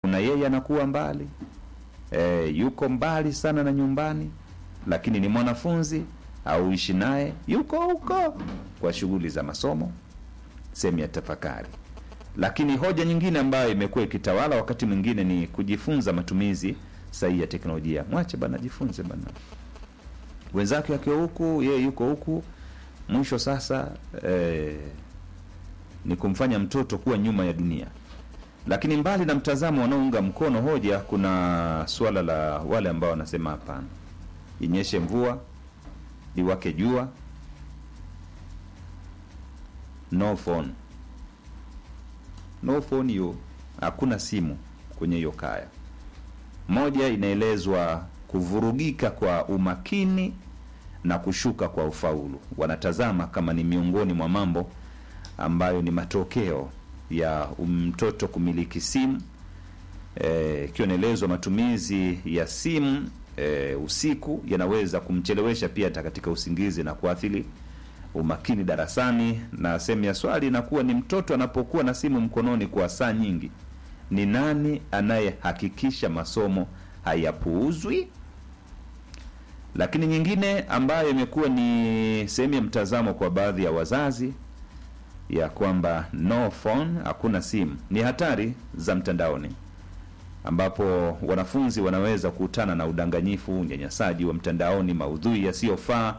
kuna yeye anakuwa mbali e, yuko mbali sana na nyumbani lakini ni mwanafunzi au ishi naye yuko huko kwa shughuli za masomo sehemu ya tafakari lakini hoja nyingine ambayo imekuwa ikitawala wakati mwingine ni kujifunza matumizi sahihi ya teknolojia mwache bana ajifunze bana wenzake wakiwa huku yeye yuko huku mwisho sasa eh, ni kumfanya mtoto kuwa nyuma ya dunia lakini mbali na mtazamo wanaounga mkono hoja kuna suala la wale ambao wanasema hapana inyeshe mvua liwake jua no phone no phone hiyo hakuna simu kwenye hiyo kaya moja inaelezwa kuvurugika kwa umakini na kushuka kwa ufaulu wanatazama kama ni miongoni mwa mambo ambayo ni matokeo ya mtoto kumiliki simu ikiwa e, inaelezwa matumizi ya simu e, usiku yanaweza kumchelewesha pia hata katika usingizi na kuathiri umakini darasani na sehemu ya swali inakuwa ni mtoto anapokuwa na simu mkononi kwa saa nyingi ni nani anayehakikisha masomo hayapuuzwi lakini nyingine ambayo imekuwa ni sehemu ya mtazamo kwa baadhi ya wazazi ya kwamba no phone hakuna simu ni hatari za mtandaoni ambapo wanafunzi wanaweza kukutana na udanganyifu unyanyasaji wa mtandaoni maudhui yasiyofaa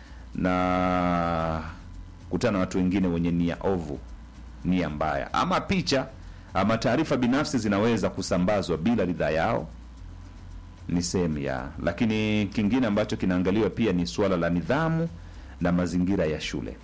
na kutana na watu wengine wenye nia ovu nia mbaya ama picha ama taarifa binafsi zinaweza kusambazwa bila ridhaa yao ni sehemu ya lakini kingine ambacho kinaangaliwa pia ni suala la nidhamu na mazingira ya shule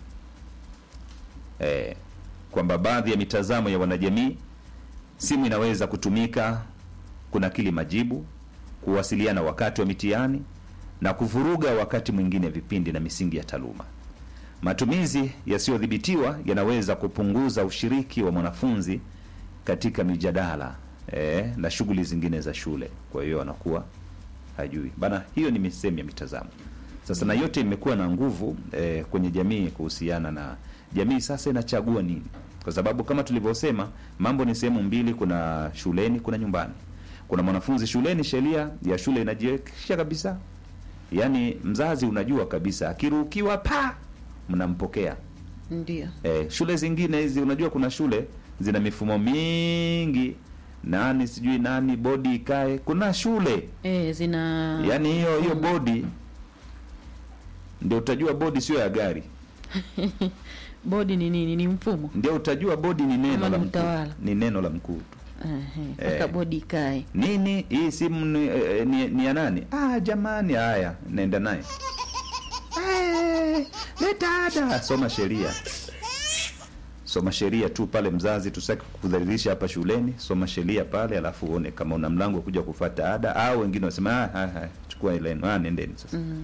e, kwamba baadhi ya mitazamo ya wanajamii simu inaweza kutumika kunakili majibu kuwasiliana wakati wa mitihani na kuvuruga wakati mwingine vipindi na misingi ya taaluma matumizi yasiyodhibitiwa yanaweza kupunguza ushiriki wa mwanafunzi katika mijadala e, na shughuli zingine za shule kwa hiyo anakuwa hajui bana hiyo ni sehemu ya mitazamo sasa na yote imekuwa na nguvu e, kwenye jamii kuhusiana na jamii sasa inachagua nini kwa sababu kama tulivyosema mambo ni sehemu mbili kuna shuleni kuna nyumbani kuna mwanafunzi shuleni sheria ya shule inajiwekisha kabisa yaani mzazi unajua kabisa akirukiwa pa mnampokea ndio e, shule zingine hizi unajua kuna shule zina mifumo mingi nani sijui nani bodi ikae kuna shule e, zina yaani hiyo hiyo bodi ndio utajua bodi sio ya gari bodi ni nini ni mfumo ndio utajua bodi ni neno Ama la ni mkuu utawala. ni neno la mkuu tu Ehe, Eh. mpaka bodi ikae nini hii simu ni, eh, ni, ni ya nani ah jamani haya naenda naye Eh, leta ada soma sheria soma sheria tu pale mzazi tusaki kudhalilisha hapa shuleni soma sheria pale alafu uone kama una mlango wa kuja kufata ada au wengine wasema ah, ah, ah, chukua ile yenu. ah, nendeni sasa mm.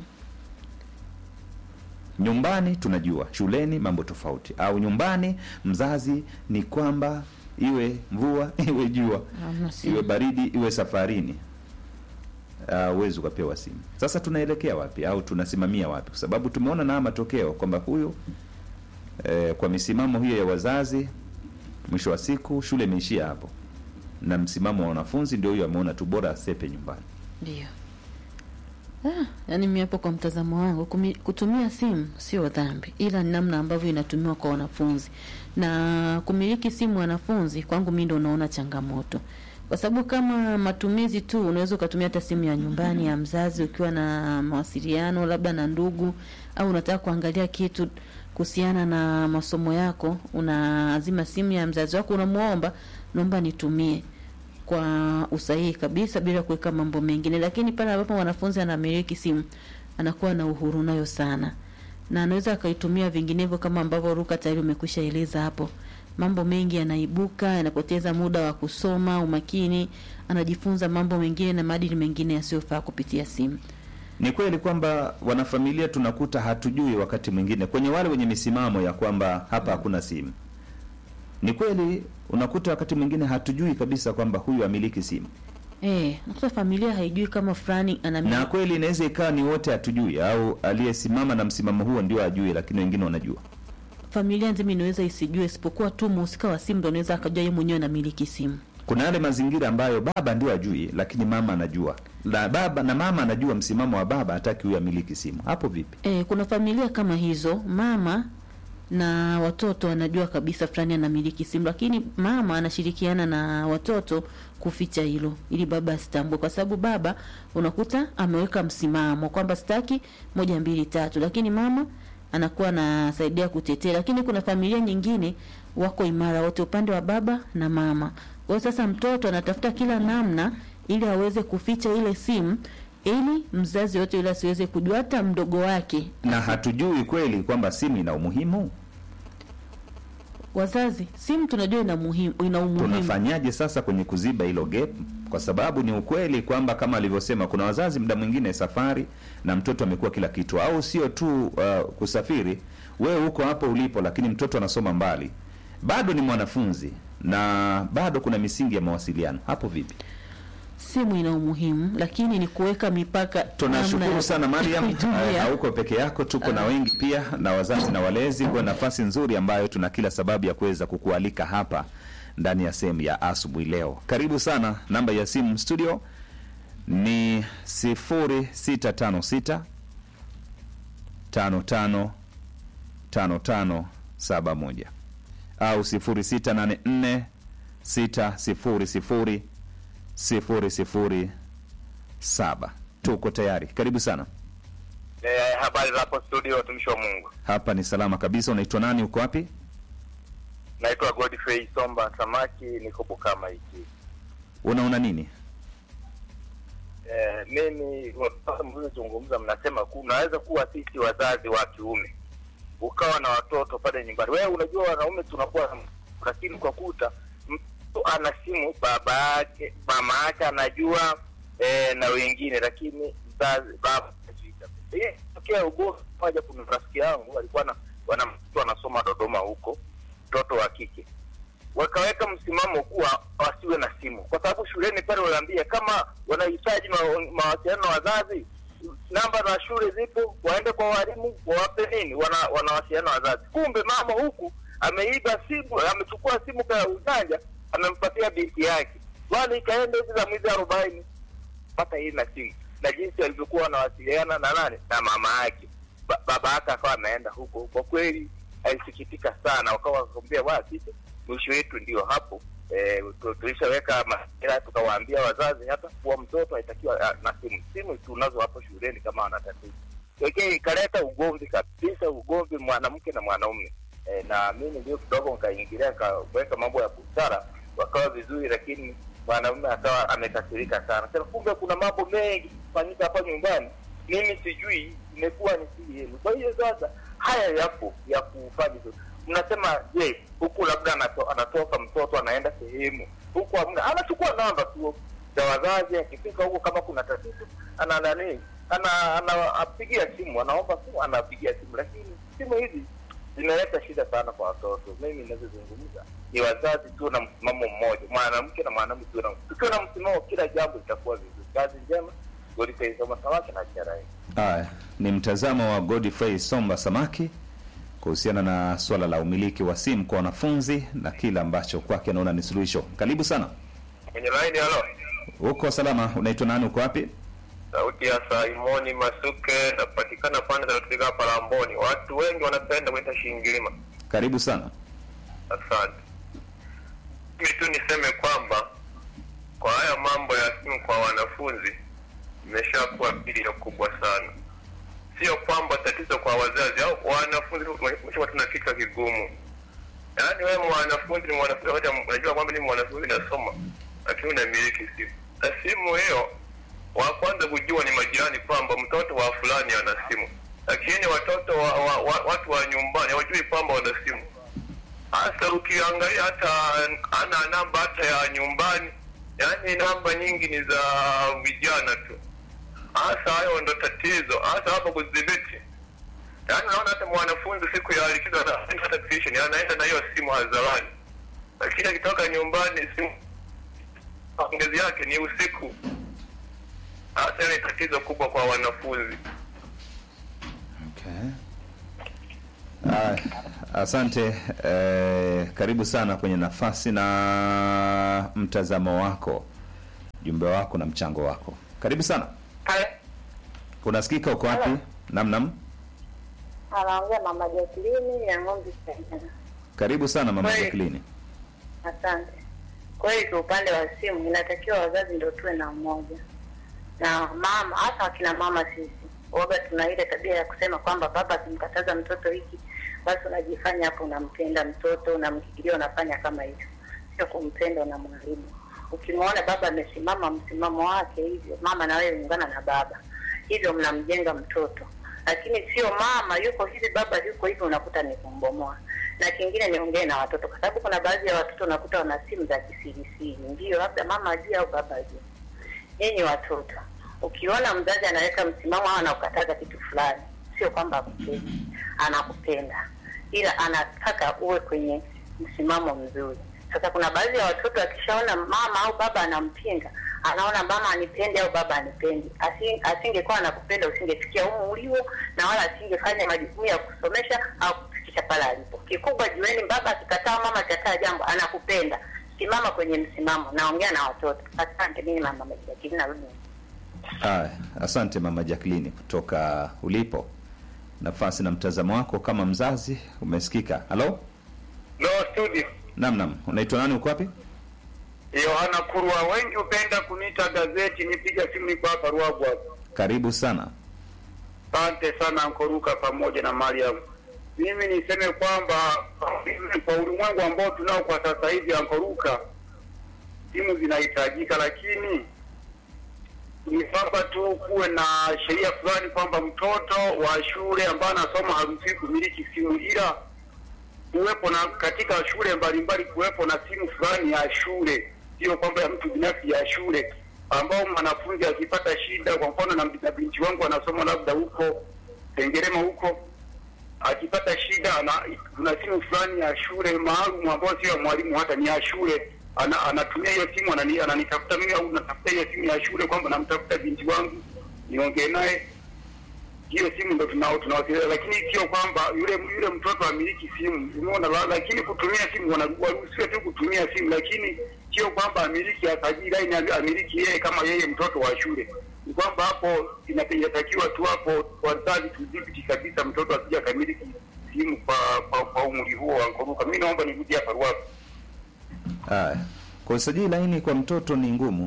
nyumbani tunajua shuleni mambo tofauti au nyumbani mzazi ni kwamba iwe mvua iwe jua Hamna simu. iwe baridi iwe safarini huwezi uh, ukapewa simu sasa tunaelekea wapi au tunasimamia wapi kwa sababu tumeona na matokeo kwamba huyu eh, kwa misimamo hiyo ya wazazi mwisho wa siku shule imeishia hapo na msimamo wa wanafunzi ndio huyo ameona tu bora asepe nyumbani ndio ah, yaani mi hapo kwa mtazamo wangu kumi, kutumia simu sio dhambi ila ni namna ambavyo inatumiwa kwa wanafunzi na kumiliki simu wanafunzi kwangu mi ndo unaona changamoto kwa sababu kama matumizi tu unaweza ukatumia hata simu ya nyumbani ya mzazi ukiwa na mawasiliano labda na ndugu au unataka kuangalia kitu kuhusiana na masomo yako unaazima simu ya mzazi wako unamwomba naomba nitumie kwa usahihi kabisa bila kuweka mambo mengine lakini pale ambapo mwanafunzi anamiliki simu anakuwa na uhuru nayo sana na anaweza akaitumia vinginevyo kama ambavyo ruka tayari umekwisha eleza hapo mambo mengi yanaibuka yanapoteza muda wa kusoma umakini anajifunza mambo mengine na maadili mengine yasiyofaa kupitia simu ni kweli kwamba wanafamilia tunakuta hatujui wakati mwingine kwenye wale wenye misimamo ya kwamba hapa hakuna simu ni kweli unakuta wakati mwingine hatujui kabisa kwamba huyu amiliki simu Eh, nakuta familia haijui kama fulani ana na kweli inaweza ikawa ni wote hatujui au aliyesimama na msimamo huo ndio ajui lakini wengine wanajua familia nzima inaweza isijue isipokuwa tu muhusika wa simu ndo anaweza akajua yeye mwenyewe anamiliki simu kuna yale mazingira ambayo baba ndio ajui lakini mama anajua na baba na mama anajua msimamo wa baba hataki huyo amiliki simu hapo vipi E, kuna familia kama hizo, mama na watoto anajua kabisa fulani anamiliki simu, lakini mama anashirikiana na watoto kuficha hilo ili baba asitambue, kwa sababu baba unakuta ameweka msimamo kwamba sitaki moja mbili tatu, lakini mama anakuwa anasaidia kutetea. Lakini kuna familia nyingine wako imara wote, upande wa baba na mama. Kwa hiyo sasa mtoto anatafuta kila namna ili aweze kuficha ile simu ili mzazi yote yule asiweze kujua, hata mdogo wake. na hatujui kweli kwamba simu ina umuhimu Wazazi, simu tunajua ina muhimu, ina umuhimu. tunafanyaje sasa kwenye kuziba hilo gap kwa sababu ni ukweli kwamba kama alivyosema kuna wazazi muda mwingine safari na mtoto amekuwa kila kitu au sio tu uh, kusafiri wewe huko hapo ulipo lakini mtoto anasoma mbali bado ni mwanafunzi na bado kuna misingi ya mawasiliano hapo vipi Simu ina umuhimu, lakini ni kuweka mipaka. namna tunashukuru ya sana mariam kuitumia. Eh, hauko peke yako tuko na wengi pia na wazazi na walezi kwa nafasi nzuri ambayo tuna kila sababu ya kuweza kukualika hapa ndani ya sehemu ya asubuhi leo karibu sana namba ya simu studio ni 0656 55 5571 au 0684 600 007 tuko tayari karibu sana Eh, habari za hapo studio, watumishi wa Mungu. hapa ni salama kabisa unaitwa nani uko wapi Naitwa Godfrey Somba Samaki, niko Bukama hiki. unaona nini Eh, mimi mliozungumza, mnasema ku- unaweza kuwa sisi wazazi wa kiume ukawa na watoto pale nyumbani. Wewe unajua wanaume tunakuwa, lakini kwa kuta mtu ana simu, baba yake mama yake anajua eh, na wengine, lakini mzazi baba hajui kabisa. Hii tokea ugomvi moja. Kuna rafiki yangu alikuwa na wana mtu anasoma Dodoma huko, mtoto wa kike wakaweka msimamo kuwa wasiwe na simu, kwa sababu shuleni pale wanaambia kama wanahitaji ma- mawasiliano na wazazi, namba za shule zipo, waende kwa walimu wawape nini, wana wanawasiliana na wazazi. Kumbe mama huku ameiba simu, amechukua simu kwa ujanja, amempatia binti yake, wali ikaenda hizi za mwezi arobaini pata hii na simu na jinsi walivyokuwa wanawasiliana na nani na mama yake ba, baba yake akawa ameenda huko. Kwa kweli alisikitika sana, wakawa wakamwambia wa sisi mwisho wetu ndio hapo eh, tu- tulishaweka mazingira, tukawaambia wazazi hata kuwa mtoto haitakiwa ah, na simu. Simu tunazo hapo shuleni kama ana tatizo pekee, ikaleta ugomvi kabisa, ugomvi mwanamke na mwanaume eh, na mimi ndio kidogo nikaingilia nikaweka mambo ya busara, wakawa vizuri, lakini mwanaume akawa amekasirika sana. Sasa kumbe kuna mambo mengi kufanyika hapa nyumbani, mimi sijui, imekuwa ni siri yenu. Kwa hiyo sasa haya yapo ya kufanya hivyo. Mnasema je, huku labda anato, anatoka mtoto anaenda sehemu huku, hamna, anachukua namba tu za wazazi, akifika huko kama kuna tatizo ana nani ana anapigia simu, anaomba simu, anapigia simu, lakini simu hizi zimeleta shida sana kwa watoto. Mimi ninazozungumza ni wazazi tu na msimamo mmoja, mwanamke na mwanamume tu na tukiwa na msimamo, kila jambo litakuwa vizuri. Kazi njema, Godfrey Soma Samaki na Charai. haya ni mtazamo wa godfrey somba samaki kuhusiana na swala la umiliki wa simu kwa wanafunzi na kile ambacho kwake anaona ni suluhisho karibu sana Kwenye laini, halo, uko salama unaitwa nani uko wapi sauti ya Simoni Masuke, napatikana pande za Rutega hapa Lamboni. Watu wengi wanapenda kuita Shingilima. karibu sana Asante. Mimi tu niseme kwamba kwa haya mambo ya simu kwa wanafunzi imeshakuwa bilio kubwa sana. Sio kwamba tatizo kwa wazazi au wanafunzi, umeshakuwa tuna kichwa kigumu. Yaani wewe mwanafunzi ni mwanafunzi, wote unajua kwamba ni mwanafunzi nasoma, lakini unamiliki simu na simu hiyo, wa kwanza kujua ni majirani kwamba mtoto wa fulani ana simu, lakini watoto wa, wa, wa, watu wa nyumbani hawajui kwamba wana simu hasa ukiangalia hata ana namba hata ya nyumbani, yaani namba nyingi ni za vijana tu. Hasa hayo ndo tatizo, hasa hapo kudhibiti. Yaani unaona hata mwanafunzi siku ya likizo anaenda hata tuition, anaenda na hiyo simu hadharani, lakini akitoka nyumbani simu maongezi yake ni usiku. Hasa hiyo ni tatizo kubwa kwa wanafunzi. Okay. Haya, Asante eh, karibu sana kwenye nafasi na mtazamo wako, jumbe wako na mchango wako. Karibu sana. Unasikika, uko wapi? Nam nam, Anaongea mama Jacqueline ya ng'ombe Saidana. karibu sana mama Kweli. Jacqueline. Asante. Kweli kwa upande wa simu inatakiwa wazazi ndio tuwe na umoja na mama, hasa akina mama sisi waga tuna ile tabia ya kusema kwamba baba akimkataza mtoto hiki, basi unajifanya hapo unampenda mtoto, unamkikilia, unafanya kama hivyo. Sio kumpenda, unamharibu. Ukimwona baba amesimama msimamo wake hivyo, mama na wewe ungana na baba, hivyo mnamjenga mtoto. Lakini sio mama yuko hivi, baba yuko hivi, unakuta ni kumbomoa. Na kingine niongee na watoto, kwa sababu kuna baadhi ya watoto unakuta wana simu za kisirisiri, ndio labda mama ajue au baba ajue. Nyinyi watoto, ukiona mzazi anaweka msimamo au anakukataza kitu fulani, sio kwamba akupendi, anakupenda, ila anataka uwe kwenye msimamo mzuri. Sasa kuna baadhi ya watoto akishaona mama au baba anampinga, anaona mama anipendi au baba anipendi, Asi- asingekuwa anakupenda usingefikia humu ulio, na wala asingefanya majukumu ya kusomesha au kufikisha pale alipo. Kikubwa jueni, baba akikataa, mama akikataa jambo, anakupenda. Simama kwenye msimamo. Naongea na watoto. Asante. Mimi mama Majakini, narudi Haya, asante mama Jacqueline kutoka ulipo. Nafasi na mtazamo wako kama mzazi umesikika. Halo, No studio. nam nam, unaitwa nani? Uko wapi? Yohana Kurwa, wengi hupenda kuniita gazeti, nipiga simu niko hapa Ruagu hapa. Karibu sana. Asante sana Ankoruka pamoja na Mariam. Mimi niseme kwamba kwa ulimwengu ambao tunao kwa sasa hivi, Ankoruka, simu zinahitajika, lakini ni kwamba tu kuwe na sheria fulani kwamba mtoto wa shule ambaye anasoma haruhusiwi kumiliki simu, ila kuwepo na katika shule mbalimbali kuwepo na simu fulani ya shule, sio kwamba ya mtu binafsi, ya shule ambao mwanafunzi akipata shida, kwa mfano na, na binti wangu anasoma labda huko Sengerema huko, akipata shida ana, kuna simu fulani ya shule maalum ambayo sio ya mwalimu, hata ni ya shule ana, anatumia hiyo simu anani, ananitafuta mimi au natafuta hiyo simu ya shule kwamba namtafuta binti wangu niongee naye hiyo simu ndo tunao tunawasiliana, lakini sio kwamba yule yule mtoto amiliki simu, umeona. la- Lakini kutumia simu wana- waruhusiwe tu kutumia simu, lakini sio kwamba amiliki asajili laini ami- amiliki yeye kama yeye mtoto wa shule. Ni kwamba hapo ina- inatakiwa tu hapo wazazi tudhibiti kabisa, mtoto asija akamiliki simu kwa kwa, kwa umri huo wa Nkoruka. Mimi naomba nirudi hapa Ruaku. Haya, kusajili laini kwa mtoto ni ngumu.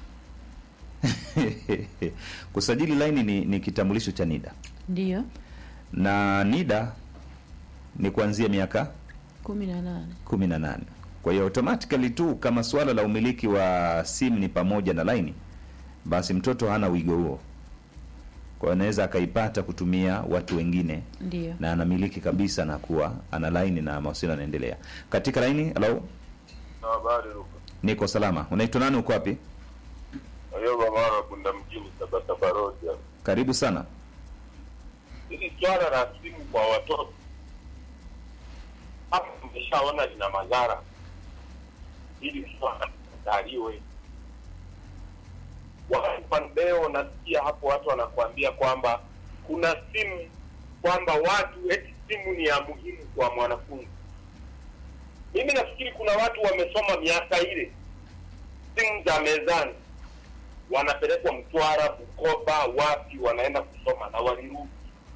Kusajili laini ni, ni kitambulisho cha NIDA Ndiyo, na NIDA ni kuanzia miaka kumi na nane. kumi na nane. Kwa hiyo automatically tu kama suala la umiliki wa simu ni pamoja na laini, basi mtoto hana wigo huo, kwa hiyo anaweza akaipata kutumia watu wengine Ndiyo, na anamiliki kabisa na kuwa ana laini na mawasiliano yanaendelea katika laini. Halo, Habari Luka. niko salama. Unaitwa nani? Uko wapi? Ayoba mara kunda mjini Sabasaba Road. hapa. Karibu sana. Hili swala la simu kwa watoto hapa tumeshaona lina madhara. Hili swala litaliwe. Wakati leo nasikia hapo watu wanakuambia kwamba kuna simu kwamba watu eti simu ni ya muhimu kwa mwanafunzi. Mimi nafikiri kuna watu wamesoma miaka ile simu za mezani wanapelekwa Mtwara, Bukoba, wapi, wanaenda kusoma na walirudi.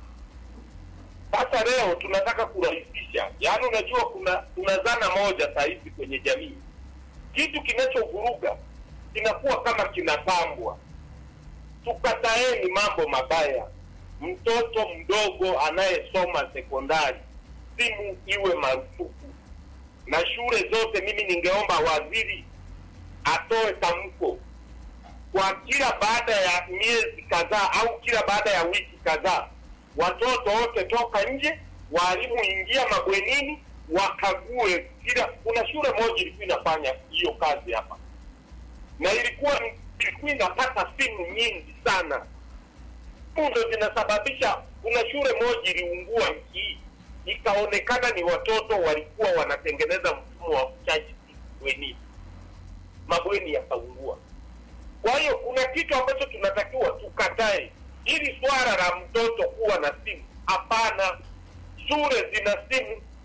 Sasa leo tunataka kurahisisha, yaani unajua, kuna kuna dhana moja saa hizi kwenye jamii, kitu kinachovuruga kinakuwa kama kinapambwa. Tukataeni mambo mabaya. Mtoto mdogo anayesoma sekondari, simu iwe marufuku, na shule zote. Mimi ningeomba waziri atoe tamko kwa kila baada ya miezi kadhaa au kila baada ya wiki kadhaa, watoto wote toka nje, walimu ingia mabwenini, wakague kila. Kuna shule moja ilikuwa inafanya hiyo kazi hapa, na ilikuwa ilikuwa inapata simu nyingi sana. Simu ndo zinasababisha. Kuna shule moja iliungua nchi hii, ikaonekana ni watoto walikuwa wanatengeneza mfumo wa kuchaji bwenini, mabweni yakaungua. Kwa hiyo kuna kitu ambacho tunatakiwa tukatae, ili swala la mtoto kuwa na simu, hapana. Shule zina simu,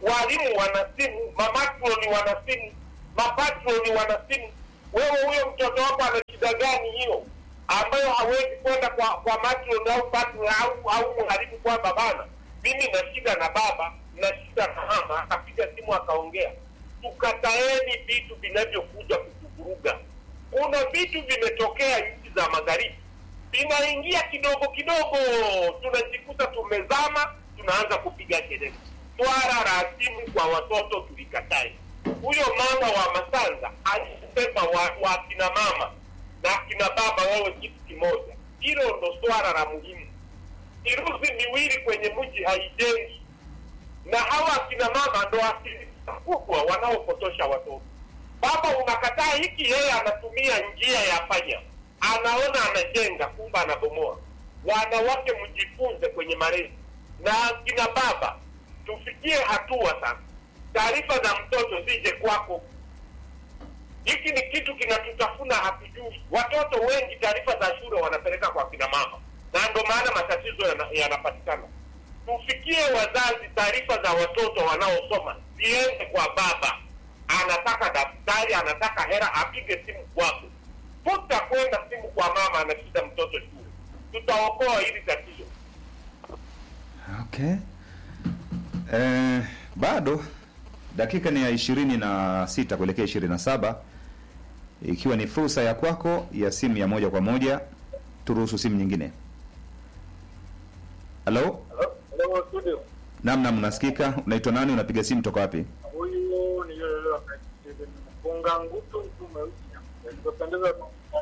walimu wana simu, mamatroni wana simu, mapatroni wana simu. Wewe huyo mtoto wako ana shida gani hiyo ambayo hawezi kwenda kwa kwa matron au patron au au mwalimu kwamba bana, mimi na shida na baba na shida na mama, akapiga simu akaongea. Tukataeni vitu vinavyokuja kutuvuruga. Kuna vitu vimetokea nchi za magharibi vinaingia kidogo kidogo, tunajikuta tumezama, tunaanza kupiga kelele. Swala la simu kwa watoto tulikatae. Huyo mama wa Masanza alisema wa, wa kina mama na kina baba wawe kitu kimoja. Hilo ndo swala la muhimu. Miruzi miwili kwenye mji haijengi, na hawa akina mama ndo asilimia kubwa wanaopotosha watoto. Baba unakataa hiki, yeye anatumia njia ya panya, anaona anajenga, kumbe anabomoa. Wanawake mjifunze kwenye malezi, na akina baba tufikie hatua sasa, taarifa za mtoto zije kwako. Hiki ni kitu kinatutafuna, hatujui. Watoto wengi taarifa za shule wanapeleka kwa kina mama, na ndo maana matatizo yana- yanapatikana. Tufikie wazazi, taarifa za watoto wanaosoma ziende kwa baba. Anataka daftari, anataka hela, apige simu kwako. Futa kwenda simu kwa mama, anashida mtoto shule. Tutaokoa hili tatizo. Okay. Eh, bado dakika ni ya ishirini na sita kuelekea ishirini na saba ikiwa ni fursa ya kwako ya simu ya moja kwa moja. Turuhusu simu nyingine. Halo, Hello, studio. naam, naam, unasikika? Unaitwa nani? Unapiga simu toka wapi? Huyu ni yule yule ambaye mfunga ngutu mtu mweusi. Nilipendeza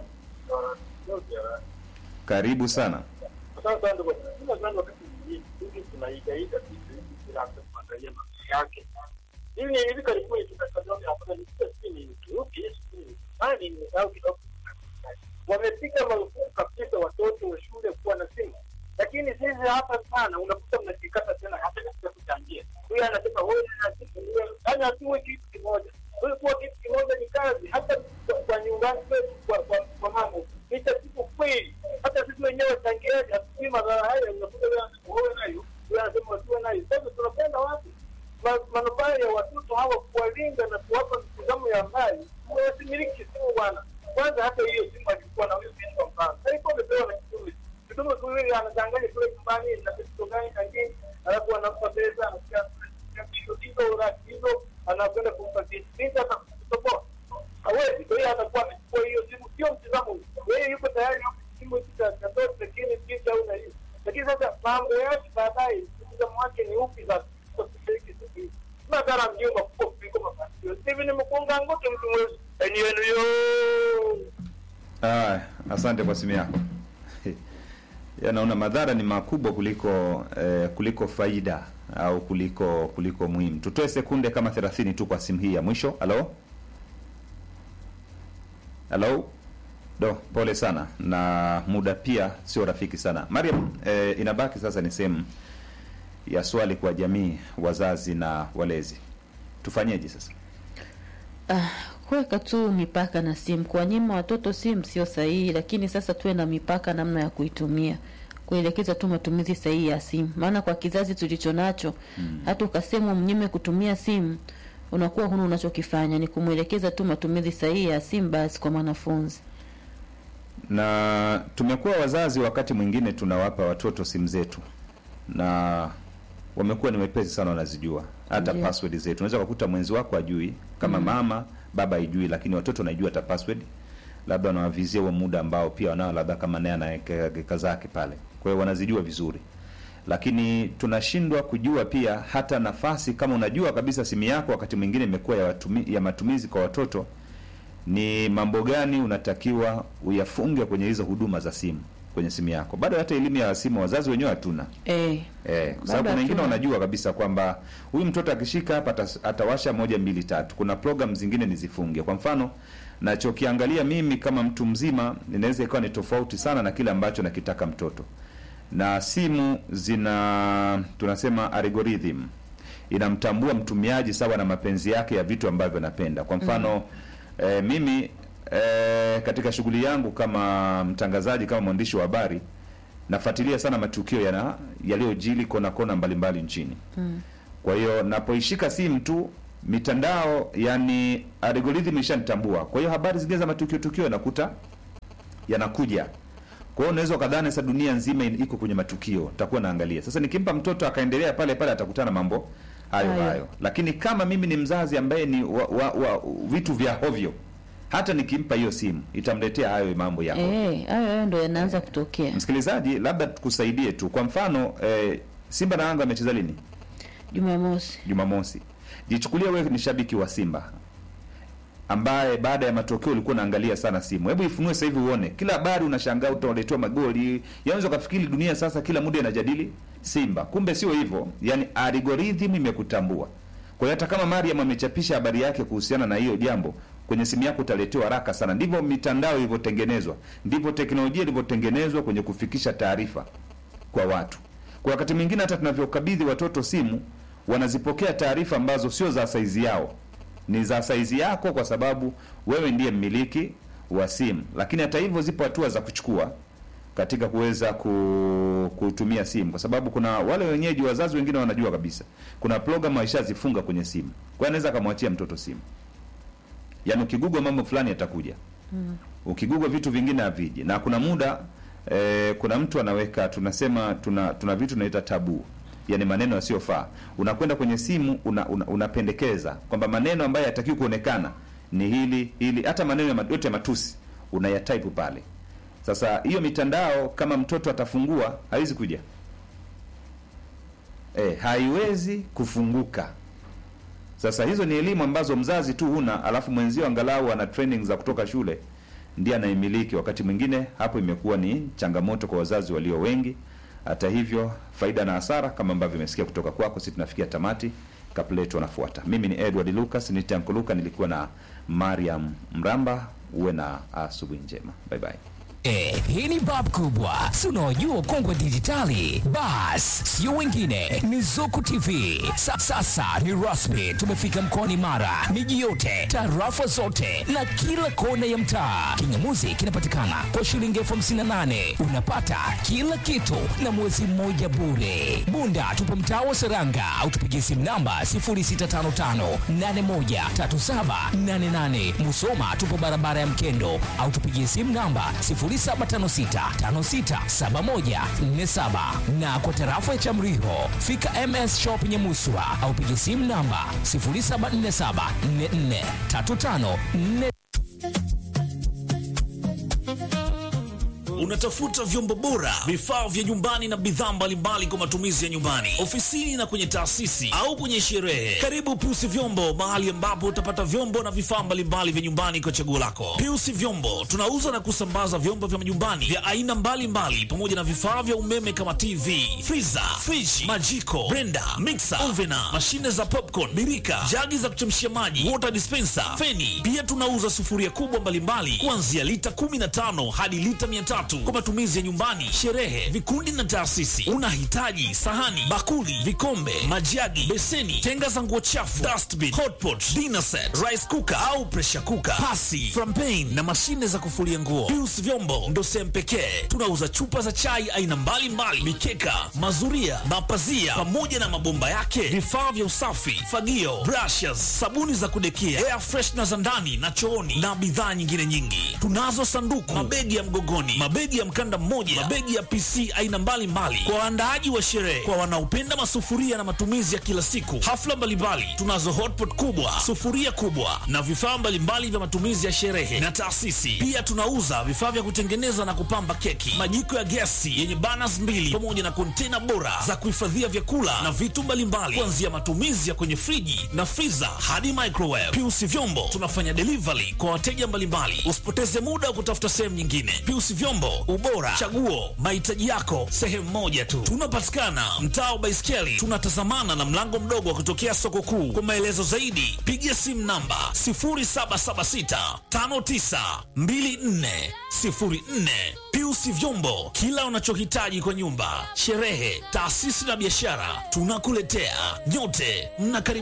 Karibu sana. Asante sana ndugu. Kila sana wakati mwingine sisi tunaigaida vitu hivi bila hata kuangalia maana yake. Hivi hivi karibuni tukataja hapa ni sisi ni Uturuki, sisi ni Marekani, ni au kidogo. Wamepiga marufuku kabisa watoto wa shule kuwa na simu. Lakini sisi hapa sana unakuta mnakikata tena hata katika kuchangia. Huyu anasema wewe na sisi wewe yani hatuwe kitu kimoja. Huyu kuwa kitu kimoja ni kazi hata kwa- kwa nyumbani kwetu kwa kwa, kwa mama. Licha siku kweli hata sisi wenyewe changiaji hatujui madhara haya unakuta wewe wewe nayo wewe anasema wasiwe nayo. Sasa tunapenda wapi? Ma- manufaa ya watoto hawa kuwalinda na kuwapa mtazamo ya mbali wasimiliki simu bwana. Kwanza hata hiyo simu alikuwa na huyo binti kwa mfano, alikuwa amepewa na kitume kitume kuwili, anachanganya kule nyumbani na kitu gani kingine, alafu anampa pesa, anasikia hizo hizo uraki hizo, anakwenda kumpa binti binti, hata kutoboa hawezi. Kwa hiyo atakuwa amechukua hiyo simu, sio mtizamo. Yeye yuko tayari hapo simu hiki cha katoto, lakini binti au na hiyo, lakini sasa mambo yake baadaye, mtizamo wake ni upi sasa kwa kushiriki siku hizi madhara mjumba kubwa kuliko mafanikio. Hivi ni mkunga ngote mtu mwezi enyi wenu yo Ah, asante kwa simu yako. Ya, naona madhara ni makubwa kuliko eh, kuliko faida au kuliko kuliko muhimu. Tutoe sekunde kama 30 tu kwa simu hii ya mwisho. Halo? Halo? Do, pole sana na muda pia sio rafiki sana. Mariam, eh, inabaki sasa ni sehemu ya swali kwa jamii, wazazi na walezi. Tufanyeje sasa? Ah, kuweka tu mipaka na simu. Kuwanyima watoto simu sio sahihi, lakini sasa tuwe na mipaka namna ya kuitumia, kuelekeza tu matumizi sahihi ya simu, maana kwa kizazi tulicho nacho hata ukasema mnyime kutumia simu unakuwa huna unachokifanya, ni kumwelekeza tu matumizi sahihi ya simu basi kwa mwanafunzi. na tumekuwa wazazi wakati mwingine tunawapa watoto simu zetu na wamekuwa ni wepesi sana wanazijua hata Ndio. password zetu unaweza kukuta mwenzi wako ajui kama mama baba haijui lakini watoto wanajua hata password labda wanawavizia huo muda ambao pia wanao labda kama naye anaweka zake pale kwa hiyo wanazijua vizuri lakini tunashindwa kujua pia hata nafasi kama unajua kabisa simu yako wakati mwingine imekuwa ya, watumi, ya matumizi kwa watoto ni mambo gani unatakiwa uyafunge kwenye hizo huduma za simu kwenye simu yako bado hata elimu ya simu wazazi wenyewe hatuna Eh, Eh, kwa sababu Bado kuna wengine hatuna. wanajua kabisa kwamba huyu mtoto akishika hapa atas- atawasha moja mbili tatu. Kuna program zingine nizifunge. Kwa mfano, nachokiangalia mimi kama mtu mzima inaweza ikawa ni tofauti sana na kile ambacho nakitaka mtoto. Na simu zina tunasema algorithm inamtambua mtumiaji sawa na mapenzi yake ya vitu ambavyo anapenda. Kwa mfano eh, mimi eh, katika shughuli yangu kama mtangazaji, kama mwandishi wa habari nafuatilia sana matukio yana yaliyojili kona kona mbalimbali nchini. Kwa hiyo napoishika simu tu mitandao, yani algorithm ishanitambua. Kwa hiyo habari zingine za matukio tukio nakuta yanakuja. Kwa hiyo unaweza ukadhani sasa dunia nzima in- iko kwenye matukio, takuwa naangalia. Sasa nikimpa mtoto akaendelea pale pale atakutana na mambo hayo Hayo. hayo. Lakini kama mimi ni mzazi ambaye ni wa, wa, wa, vitu vya hovyo, hata nikimpa hiyo simu itamletea hayo mambo ya hovyo. Eh, hayo hayo ndo yanaanza kutokea. Msikilizaji, labda tukusaidie tu. Kwa mfano eh, Simba na Yanga amecheza lini? Jumamosi. Jumamosi. Jichukulie wewe ni shabiki wa Simba ambaye baada ya matokeo ulikuwa unaangalia sana simu. Hebu ifunue sasa hivi uone. Kila habari unashangaa utaletewa magoli. Yaanza kufikiri dunia sasa kila muda inajadili Simba. Kumbe sio hivyo. Yaani algorithm imekutambua. Kwa hiyo hata kama Mariam amechapisha habari yake kuhusiana na hiyo jambo kwenye simu yako utaletewa haraka sana. Ndivyo mitandao ilivyotengenezwa. Ndivyo teknolojia ilivyotengenezwa kwenye kufikisha taarifa kwa watu. Kwa wakati mwingine hata tunavyokabidhi watoto simu, wanazipokea taarifa ambazo sio za saizi yao, ni za saizi yako, kwa sababu wewe ndiye mmiliki wa simu. Lakini hata hivyo, zipo hatua za kuchukua katika kuweza ku, kutumia simu, kwa sababu kuna wale wenyeji, wazazi wengine wanajua kabisa kuna programu waishazifunga kwenye simu, kwa hiyo anaweza akamwachia mtoto simu, yaani ukigugwa mambo fulani yatakuja ukigugwa vitu vingine haviji, na kuna muda eh, kuna mtu anaweka tunasema tuna tuna vitu tunaita tabu, yani maneno yasiyofaa. Unakwenda kwenye simu una, una, unapendekeza kwamba maneno ambayo yatakiwi kuonekana ni hili hili, hata maneno ya ma- yote ya matusi unayatype pale. Sasa hiyo mitandao kama mtoto atafungua haiwezi kuja eh, haiwezi kufunguka. Sasa hizo ni elimu ambazo mzazi tu huna, alafu mwenzio angalau ana training za kutoka shule ndiye anaimiliki. Wakati mwingine hapo imekuwa ni changamoto kwa wazazi walio wengi. Hata hivyo, faida na hasara kama ambavyo imesikia kutoka kwako, sisi tunafikia tamati. Kapleto anafuata. Mimi ni Edward Lucas, ni Tanko Luka, nilikuwa na Mariam Mramba. Uwe na asubuhi njema, bye bye. Eh, hii ni bab kubwa si unaojua ukongwe dijitali bas sio wengine ni zuku tv Sa, sasa ni rasmi tumefika mkoani mara miji yote tarafa zote na kila kona ya mtaa kingamuzi kinapatikana kwa shilingi elfu hamsini na nane unapata kila kitu na mwezi mmoja bure bunda tupo mtaa wa seranga au tupigie simu namba 0655813788 musoma tupo barabara ya mkendo au tupigie simu namba 0756567147 na kwa tarafa ya Chamriho fika MS Shop Nyamuswa au piga simu namba 0747443544. Unatafuta vyombo bora, vifaa vya nyumbani na bidhaa mbalimbali kwa matumizi ya nyumbani, ofisini na kwenye taasisi au kwenye sherehe. Karibu Piusi Vyombo, mahali ambapo utapata vyombo na vifaa mbalimbali vya nyumbani kwa chaguo lako. Piusi Vyombo tunauza na kusambaza vyombo vya majumbani vya aina mbalimbali pamoja na vifaa vya umeme kama TV, freezer, fridge, majiko, blender, mixer, ovena, mashine za popcorn, birika, jagi za kuchemshia maji, water dispenser, feni. Pia tunauza sufuria kubwa mbalimbali kuanzia lita 15 hadi lita 300 kwa matumizi ya nyumbani, sherehe, vikundi na taasisi. Unahitaji sahani, bakuli, vikombe, majagi, beseni, tenga za nguo chafu, dustbin, hotpot, dinner set, rice cooker au pressure cooker, pasi, frampen na mashine za kufulia nguo. Pius Vyombo ndo sehemu pekee tunauza chupa za chai aina mbalimbali, mikeka, mazuria, mapazia pamoja na mabomba yake, vifaa vya usafi, fagio, brushes, sabuni za kudekia, air freshener za ndani na chooni na bidhaa nyingine nyingi. Tunazo sanduku, mabegi ya mgogoni, mabegi ya mkanda mmoja, mabegi ya PC aina mbalimbali kwa waandaaji wa sherehe, kwa wanaopenda masufuria na matumizi ya kila siku, hafla mbalimbali. Tunazo hotpot kubwa, sufuria kubwa na vifaa mbalimbali vya matumizi ya sherehe na taasisi. Pia tunauza vifaa vya kutengeneza na kupamba keki, majiko ya gesi yenye burners mbili pamoja na kontena bora za kuhifadhia vyakula na vitu mbalimbali, kuanzia matumizi ya kwenye friji na freezer hadi microwave. Piusi Vyombo tunafanya delivery kwa wateja mbalimbali. Usipoteze muda wa kutafuta sehemu nyingine. Piusi Vyombo, ubora, chaguo, mahitaji yako sehemu moja tu. Tunapatikana mtaa wa Baiskeli, tunatazamana na mlango mdogo wa kutokea soko kuu. Kwa maelezo zaidi, piga simu namba 0776 5924 04. Piusi Vyombo, kila unachohitaji kwa nyumba, sherehe, taasisi na biashara, tunakuletea. Nyote mnakaribishwa.